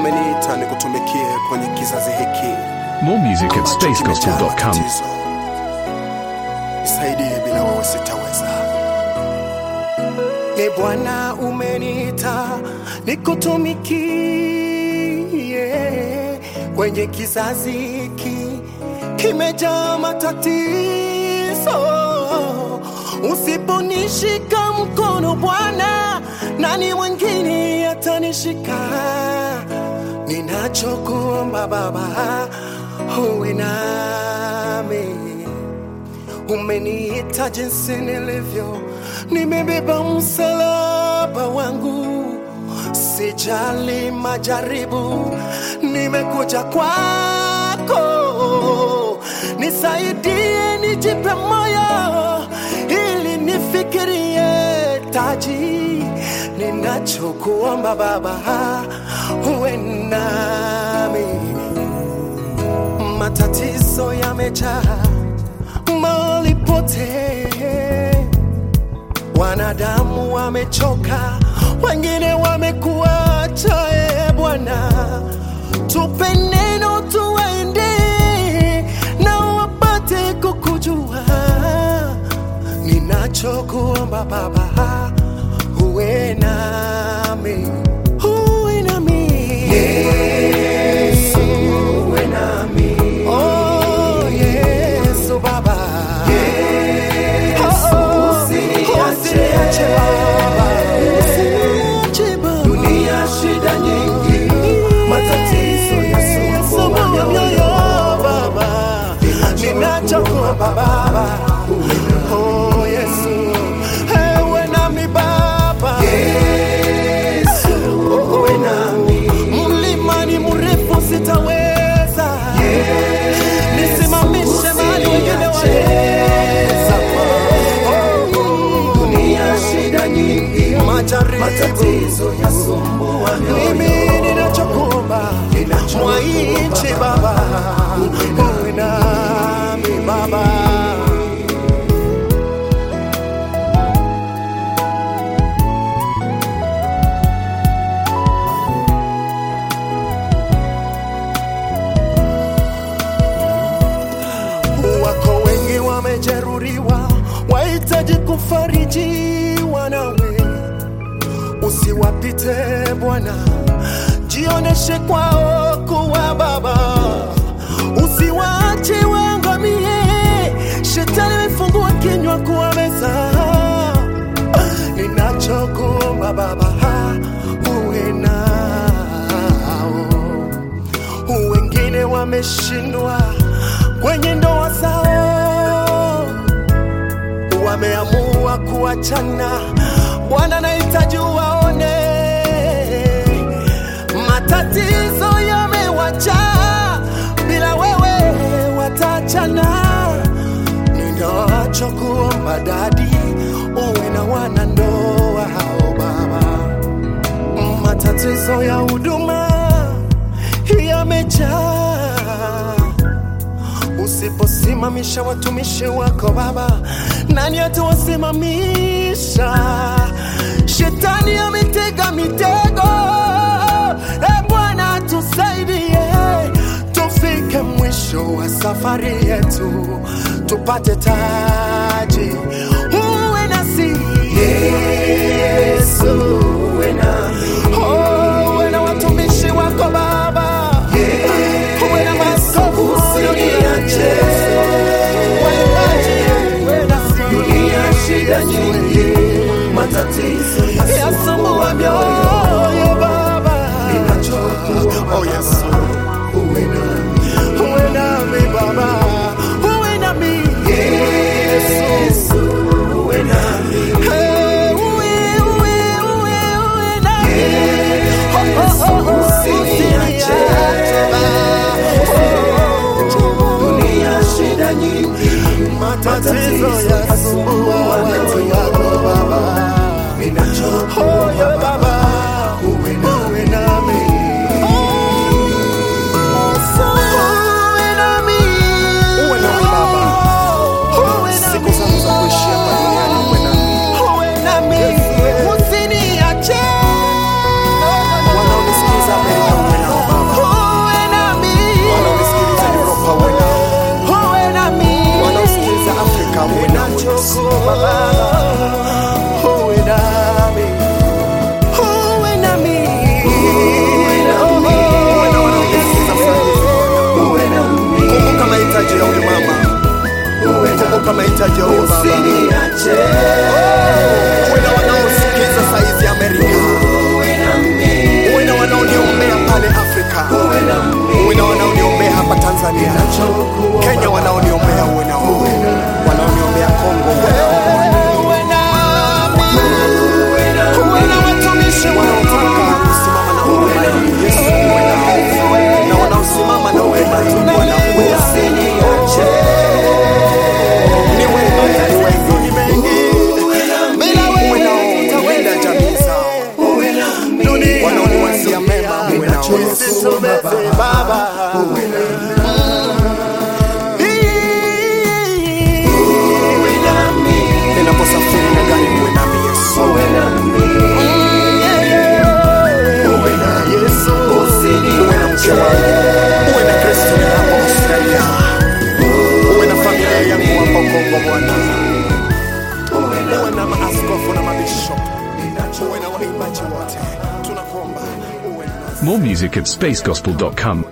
umeniita nikutumikie kwenye kizazi hiki More music at ambacho kimejaa spacegospel.com. matatizo. Nisaidie, bila wewe sitaweza. E Bwana, umeniita nikutumikie kwenye kizazi hiki kimejaa matatizo. Usiponishika mkono Bwana, nani mwingine atanishika? Ninachokuomba Baba, uwe nami umeniita jinsi nilivyo, nimebeba msalaba wangu, sijali majaribu, nimekuja kwako, nisaidie, nijipe moyo ili nifikirie taji. Ninachokuomba Baba, uwe nami, matatizo yamejaa mahali pote, wanadamu wamechoka, wengine wamekuacha. E Bwana, tupe neno tuwaende na wapate kukujua. Ninachokuomba Baba, uwe nami, uwe nami Yesu, uwe nami Oh, Yesu Baba. Oh, oh, usiniache Baba. Usiniache Baba. Dunia shida nyingi, matatizo yasumbua mioyo. Baba. Ninachokuomba Baba. Oh, Yesu. Ewe nami Baba. Uwe nami, Mlima ni mrefu sitaweza. Nisimamishe mahali wengine waweza. Oh, dunia shida nyingi, majaribu matatizo yasumbua mioyo. mimi ninachokuomba mwaichi baba uwe nami baba wako wengi wamejeruhiwa wahitaji kufarijiwa nawe usiwapite Bwana, jioneshe kwao kuwa Baba, usiwache waangamie. Shetani amefungua kinywa kuwameza. Ninachokuomba Baba, uwe nao. Wengine wameshindwa kwenye ndoa zao wameamua kuachana. Bwana, nahitaji uwaone, matatizo yamewajaa, bila wewe wataachana. Ninachokuomba dadi, uwe na wanandoa hao Baba, matatizo ya huduma yamejaa Usiposimamisha watumishi wako Baba, nani atawasimamisha? Shetani ametega mitego. E Bwana, tusaidie tufike mwisho wa safari yetu, tupate taji. Uwe nasi Yesu, Uwe nami, oh, uwe na watumishi wako Baba, uwe na maaskofu usiniache. Dunia shida nyingi, matatizo yasumbua yasumbua mioyo mioyo. Baba, Ninachokuomba Oh, yes. Baba, uwe nami, uwe nami Baba, uwe nami Yesu, uwe nami. Hey, uwe, uwe, uwe, uwe nami. Oh, oh, oh, oh, Usiniache. Dunia shida nyingi, matatizo yasumbua watu wako Baba. Oh, yeah, Baba, uwe nami. uwe nami. Uwe nami. Uwe nami Baba. Siku zangu za kuishi hapa duniani uwe nami. Uwe nami. Usiniache. Wanaonisikiza Amerika uwe nao More music at spacegospel.com.